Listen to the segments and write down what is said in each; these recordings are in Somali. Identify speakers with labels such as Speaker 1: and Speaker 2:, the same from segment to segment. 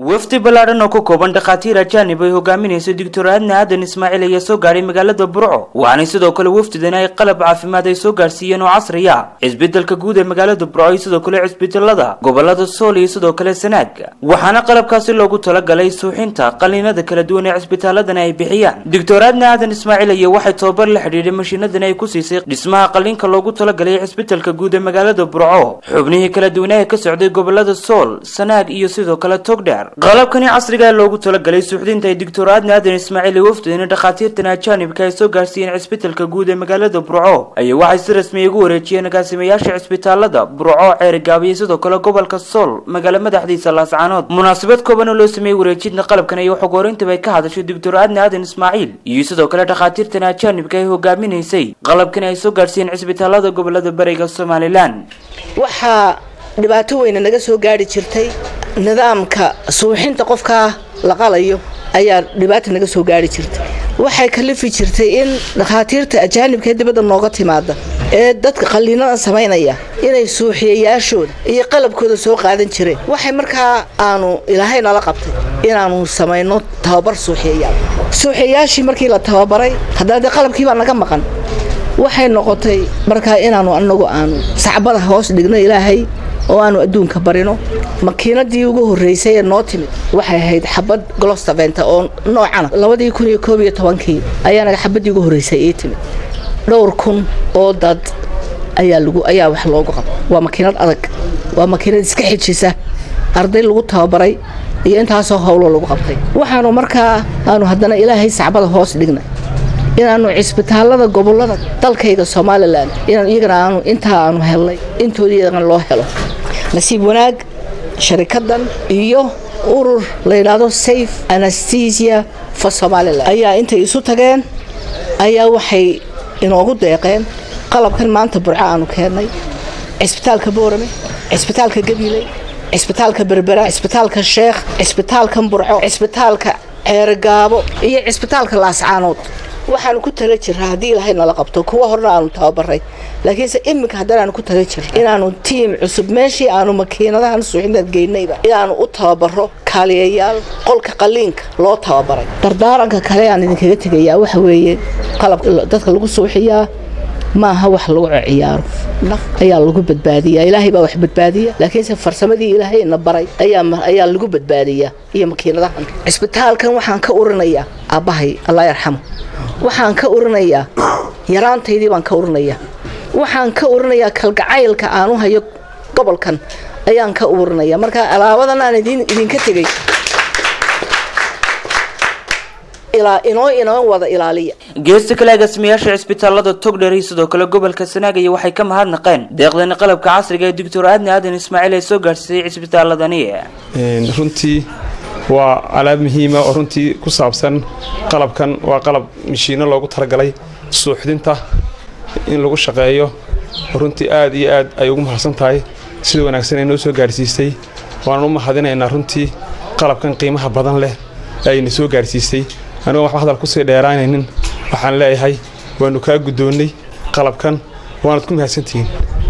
Speaker 1: wafdi ballaadhan oo ka kooban dhakhaatiir ajaanib ay hogaaminayso doctor aadna aadan ismaaciil ayaa soo gaadhay magaalada burco waxaanay sidoo kale wafdidan ay qalab caafimaad ay soo gaadhsiiyeen oo casri ah cisbeddelka guud ee magaalada burco iyo sidoo kale cisbitallada gobolada sool iyo sidoo kale sanaag waxaana qalabkaasi loogu talagalay suuxinta qaliinada kala duwan ee cisbitaaladana ay bixiyaan doctor aadna aadan ismaaciil ayaa waxay tababar la xidhiidhay mashiinadan ay ku siisay dhismaha qaliinka loogu talagalay cisbitaalka guud ee magaalada burco xubnihii kala duwanaa ee ka socday gobolada sool sanaag iyo sidoo kale togdheer qalabkani casriga ee loogu talagalay suuxdinta ay doctor aadna aadan ismaaciil ee wafdidani dhakhaatiirtan ajaanibka ay soo gaarsiiyeen cisbitaalka guud ee magaalada burco ayaa waxay si rasmiya ugu wareejiyeen agaasimayaasha cisbitaalada burco ceerigaabo iyo sidoo kale gobolka sool magaalo madaxdiisa laascaanood munaasabad kooban oo loo sameeyey wareejinta qalabkan ayaa xog horeyntaba ay ka hadashay doctor aadna aadan ismaaciil iyo sidoo kale dhakhaatiirtan ajaanibka ay hogaaminaysay qalabkani ay soo gaarsiiyeen cisbitaalada gobolada bariga somalilan
Speaker 2: waxaa dhibaato weyne naga soo gaari jirtay nidaamka suuxinta qofkaa la qalayo ayaa dhibaata naga soo gaari jirtay waxay kalifi jirtay in dhakhaatiirta ajaanibka ee dibadda nooga timaada ee dadka qalliinadan samaynaya inay suuxiyayaashooda iyo qalabkooda soo qaadan jireen waxay markaa aanu ilaahay nala qabtay inaanu samayno tababar suuxiyayaal suuxiyayaashii markii la tababaray haddana dee qalabkiibaa naga maqan waxay noqotay markaa inaanu anagu aanu sacbada hoos dhigno ilaahay oo aanu adduunka barino makiinadii ugu horreysay ee noo timid waxay ahayd xabad glostaventa oo noocana labadii kun iyo koob iyo tobankii ayaanaga xabadii ugu horreysay ii timid dhowr kun oo dad ayaa lagu ayaa wax loogu qaba waa makiinad adag waa makiinad iska xijisa arday lagu tababaray iyo intaasoo howloo lagu qabtay waxaanu markaa aanu haddana ilaahay sacbada hoos dhignay inaanu cisbitaalada gobolada dalkayga somalilan inaan iyagana aanu intaa aanu helnay intoodii iyagana loo helo nasiib wanaag sharikadan iyo urur la yidhaahdo safe anesthesia for somalilan ayaa intay isu tageen ayaa waxay inoogu deeqeen qalabkan maanta burco aanu keennay cisbitaalka boorame cisbitaalka gabiley cisbitaalka berbera cisbitaalka sheekh cisbitaalkan burco cisbitaalka ceerigaabo iyo cisbitaalka laascaanood waxaanu ku tala jiraa haddii ilaahay nala qabto kuwa horena aanu tababaray laakiinse iminka haddana aanu ku tala jira inaanu tiim cusub meeshii aanu makiinadahan suuxinaad geynayba inaanu u tababaro kaaliyayaal qolka qaliinka loo tababaray dardaaranka kale aan idinkaga tegayaa waxa weeye qalabka dadka lagu suuxiyaa maaha wax lagu ciyaaro naf ayaa lagu badbaadiyaa ilaahay baa wax badbaadiya laakiinse farsamadii ilaahayna baray ayaa lagu badbaadiyaa iyo makiinadahan cisbitaalkan waxaan ka urinayaa aabbahay allah yarxamo waxaan ka urinayaa yaraantaydii baan ka urinayaa waxaan ka urinayaa kalgacaylka aanu hayo gobolkan ayaan ka urinaya marka alaabadan aan idinka tegay inoo inoo wada ilaaliya
Speaker 1: geesta kale agaasimayaasha cisbitaalada togdher iyo sidoo kale gobolka sanaagaya waxay ka mahadnaqeen deeqdani qalabka casriga ee doctor aadna aadan ismaaciil ay soo gaadhsiiyey cisbitaaladani
Speaker 3: runtii waa alaab muhiima oo runtii ku saabsan qalabkan waa qalab mashiino loogu talagalay suuxdinta in lagu shaqeeyo runtii aad iyo aad ay ugu mahadsan tahay sida wanaagsan ay noo soo gaarhsiisay waanan u mahadinaynaa runtii qalabkan qiimaha badan leh ayna soo gaarhsiisay anigoo waxba hadal kusii dheeraanaynin waxaan leeyahay waannu kaa guddoonnay qalabkan waanad ku mahadsantihiin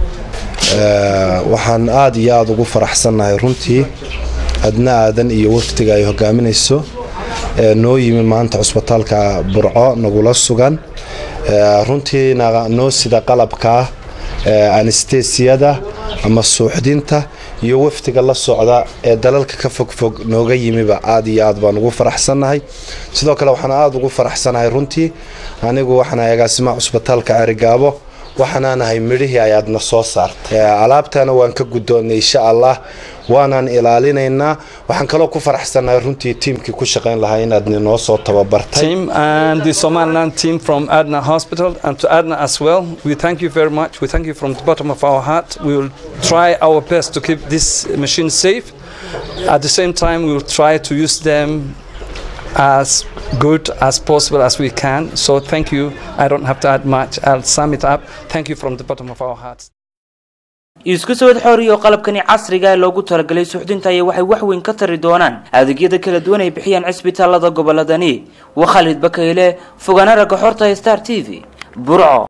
Speaker 4: waxaan aad iyo aad ugu faraxsannahay runtii adna aadan iyo waftiga ay hogaaminayso noo yimi maanta cusbitaalka burco nagula sugan runtii noo sida qalabkaa anestesiyada ama suuxdinta iyo waftiga la socda ee dalalka ka fogfog nooga yimiba aad iyo aad baan ugu faraxsannahay sidoo kale waxaan aad ugu faraxsanahay runtii anigu waxaanahay agaasimaha cusbitaalka cerigaabo waxaanaanahay midhihii ayaadna soo saartay alaabtana waan ka guddoonnay insha allah waanaan ilaalinaynaa waxaan kaloo ku faraxsannahay runtii tiimkii ku shaqayn lahaa inaad noo soo tababartay
Speaker 5: team and the Somaliland team from Adna Hospital and to Adna as well we thank you very much we thank you from the bottom of our heart we will try our best to keep this machine safe at the same time we will try to use them as good as possible as we can. So thank you. I don't have to add much. I'll sum it up. Thank you from the bottom of our hearts.
Speaker 1: isku sawad xooriya oo qalabkani casriga ee loogu talagalay suuxdinta ayaa waxay wax weyn ka tari doonaan adeegyada kala duwan ay bixiyaan cisbitaalada goboladani waa khaalid bakayle fogaana ragga xorta star t v burco